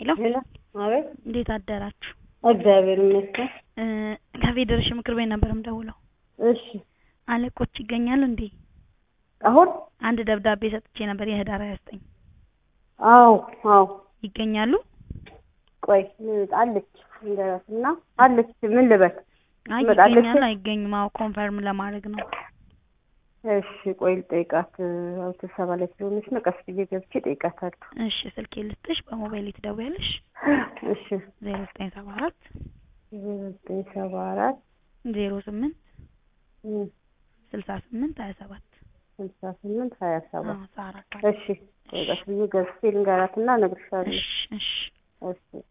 ሄሎ ሄሎ አቤት። እንዴት አደራችሁ? እግዚአብሔር ይመስገን። እ ከፌዴሬሽን ምክር ቤት ነበር የምደውለው። እሺ አለቆች ይገኛሉ እንዴ? አሁን አንድ ደብዳቤ ሰጥቼ ነበር የህዳር 29 አዎ አዎ ይገኛሉ? ቆይ አለች እንደራስና አለች ምን ልበል? አይ ትመጣለች? ይገኛሉ አይገኙም? አዎ ኮንፈርም ለማድረግ ነው። እሺ ቆይ ልጠይቃት። አዎ ስብሰባ ላይ ስለሆነች ነው። ቀስ ብዬ ገብቼ እጠይቃታለሁ። እሺ ስልኬ ልስጥሽ፣ በሞባይል ትደውያለሽ። እሺ 0974 ዘጠኝ ሰባ አራት 08 68 27 ስልሳ ስምንት ሀያ ሰባት አዎ ሳራ እሺ ቆይ ቀስ ብዬ ገብቼ ልንገራትና እነግርሻለሁ። እሺ እሺ እሺ